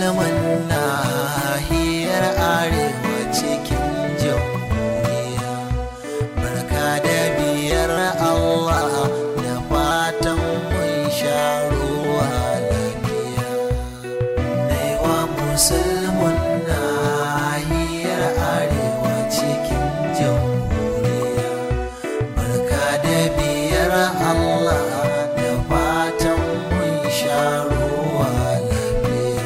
musulman nahiyar arewa cikin jamhuriya barka da biyar allah da fatan mun sha ruwa lafiya naiwa musulman nahiyar arewa cikin jamhuriya barka da biyar allah da fatan mun sha ruwa lafiya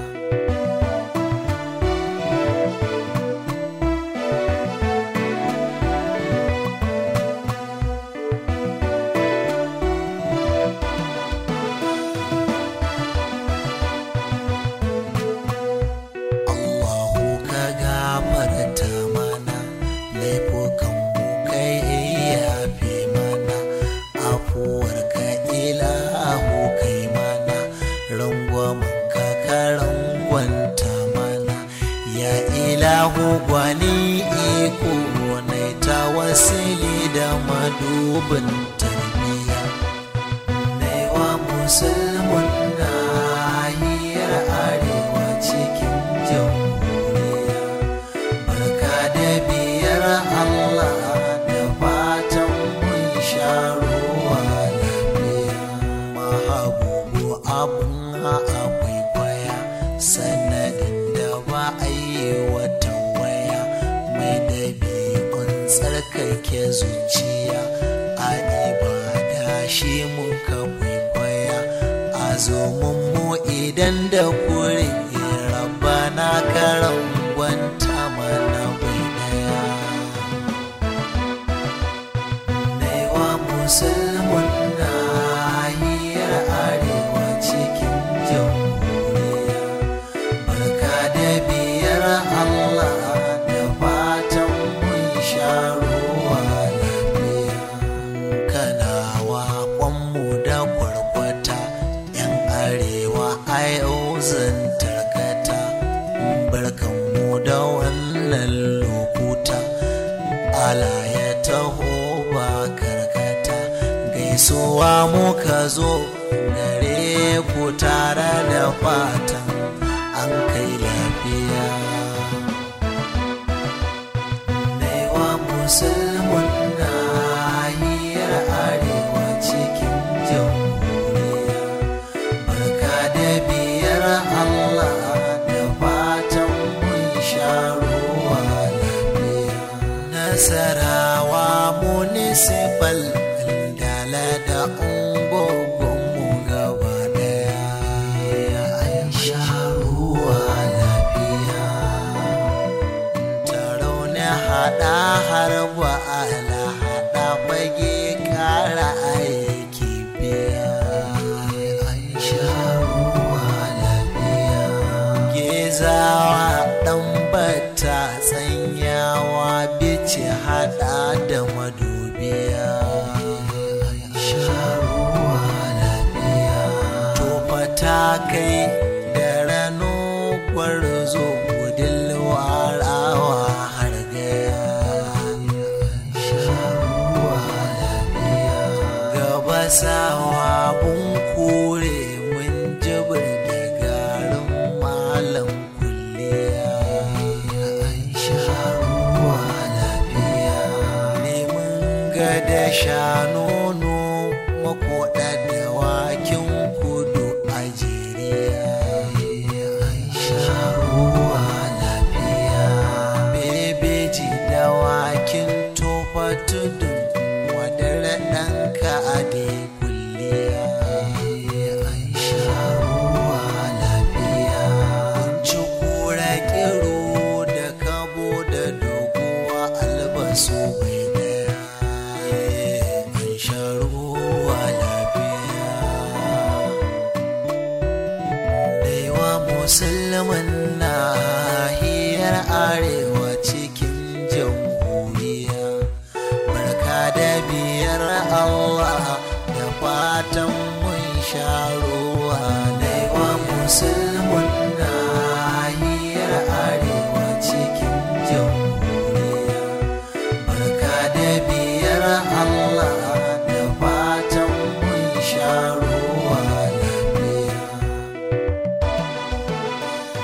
Allahu ka gafarta mana laifukan mu kai yafe mana afuwar ka ilahu kai mana rangwamen ka ka rangwanta mana ya ilahu gwani iko na ta wasili da madubin tarbiyya Naiwa musulmin nahiyar arewa cikin jamhuriya barka da biyar Allah da fatan mun sha ruwa lafiya mahabubu abun akwai kwaya sanadin da ba a yi wata waya mai dabi'un tsarkake zuciya a ibada shi muka kwaikwaya a zomin mu idan da kure rabbana karan gwanta mana bai daya naiwa musulmin nahiyar arewa cikin jamhuriya barka da biyar allah da fatan mun sha ruwa lafiya kanawa kwanmu da kwarkwata yan arewa a yau zan tarkata barkanmu da wannan lokuta ala ya taho ba karkata gaisuwa muka zo gare ku tare da fatan an kai lafiya Naiwa musulmin nahiyar arewa cikin jamhuriya barka da biyar Allah da fatan mun sha ruwa lafiya nasarawa municipal dala da ungogonmu gaba daya an sha ruwa lafiya tarau na hada har ba ala hada fage kara aiki biya an sha ruwa lafiya gezawa dan bata tsanyawa bice hada da madubiya an sha ruwa lafiya tofa ta kai da rano gwarzo gudun warawa har gaya sharuwa lafiya gaba sawa bun kure mun jibir da garin malam kulliya sharuwa lafiya neman gada shanono makoda da wakin kudu a jeriya sharuwa lafiya bebeji da wakin tofa tudun wadar ɗanka a da kulliya sharuwa lafiya kunci kura kiro da kabo da doguwa albasu bai daya an sharuwa lafiya Daiwa musulman nahiyar arewa cikin jamhuriya barka da biyar Allah da fatan mun sha ruwa Daiwa musulman nahiyar arewa cikin jamhuriya barka da biyar Allah da fatan mun sha ruwa lafiya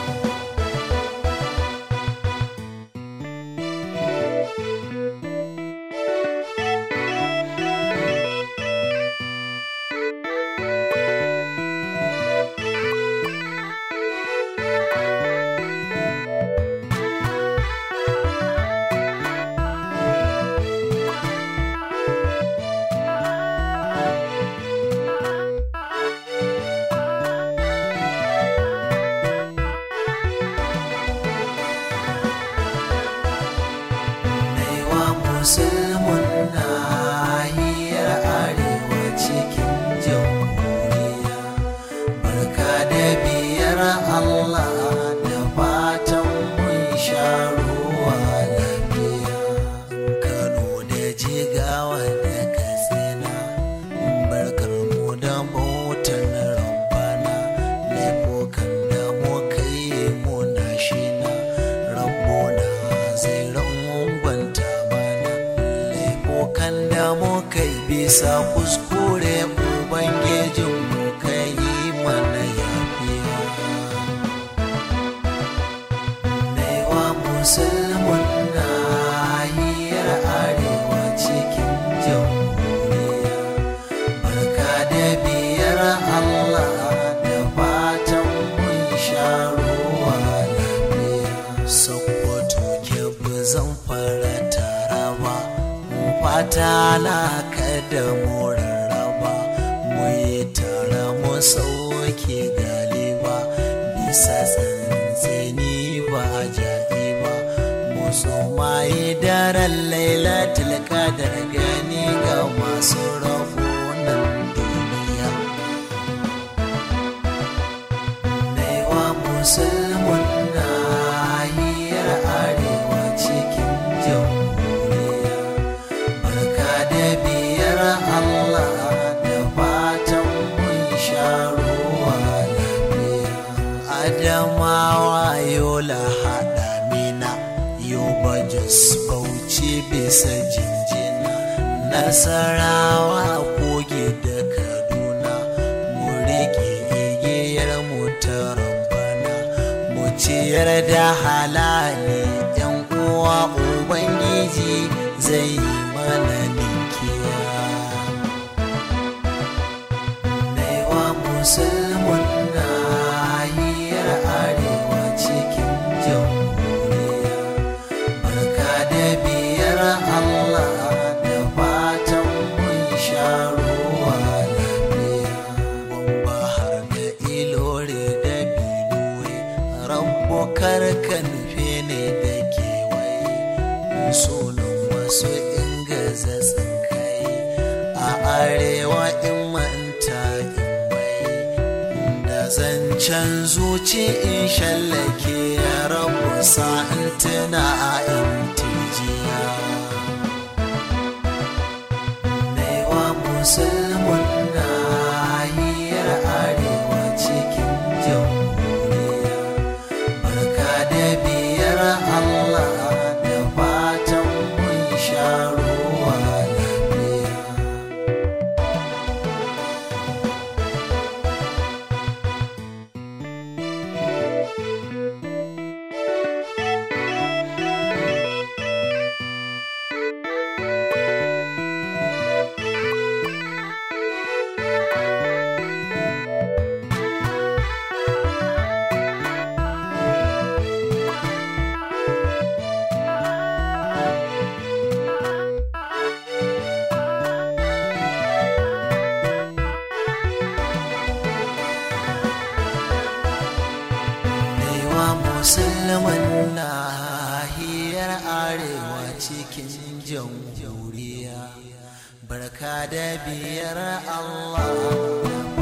muka bisa kuskure ubangijinmu ka yi mana yafiya Naiwa musulmin nahiyar arewa cikin jamhuriya barka da biyar Allah da fatan mun sha ruwa lafiya Sokoto ke zan fara taraba mu fata na kada mu rarraba mu yi tara mu sauke galiba bisa tsantseni ba jaɗi ba mu tsumaye daren lailatul qadar gani ga masu rabunan duniya Naiwa musulmin nahiyar arewa cikin jamhuriya barka da biyar Allah da fatan mun sha ruwa lafiya Adamawa yola haɗa mina yoba jos bauchi bisa jinjina nasarawa kogi da kaduna mu riƙe igiyar mu ta rabbana mu ciyar da halali yan uwa ubangiji zai yi mana ninkiya Naiwa musulmin nahiyar arewa cikin jamhuriya barka da biyar Allah da fatan mun sha ruwa lafiya Gwamba har da ilore da binuwe rabbo karka nufe ne da kewaye sunan wasu ingaza tsinkai a arewa in manta in mai da zancen zuci in shallake ya rabu sa'in tuna a intijiya Naiwa musulmin nahiyar arewa cikin jamhuriya barka da biyar Allah da fatan mun sha ruwa lafiya Naiwa musulman nahiyar arewa cikin jamhuriya barka da biyar Allah